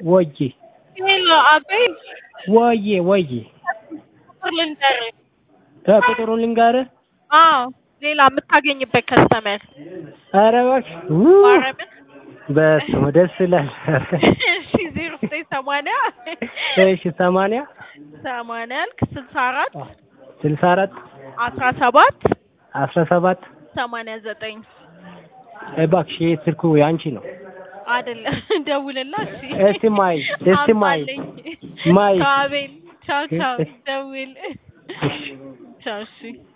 ወዬ ሄሎ አቤል ወዬ ወዬ ቁጥር ልንገርህ። እ ቁጥሩን ልንገርህ። አዎ ሌላ የምታገኝበት ከስተመር ኧረ እባክሽ ው- ማረምን በስመ አብ ደስ ይላል። እሺ ዜሮ ዘጠኝ ሰማንያ እሺ ሰማንያ ሰማንያ ያልክ ስልሳ አራት ስልሳ አራት አስራ ሰባት አስራ ሰባት ሰማንያ ዘጠኝ እባክሽ ይሄ ስልኩ ያንቺ ነው። አይደለም ደውልላ እሺ እስቲ ማይ እስቲ ማይ አምጣልኝ። ማይ ከአቤል ቻው ቻው ደውል እሺ ቻው እሺ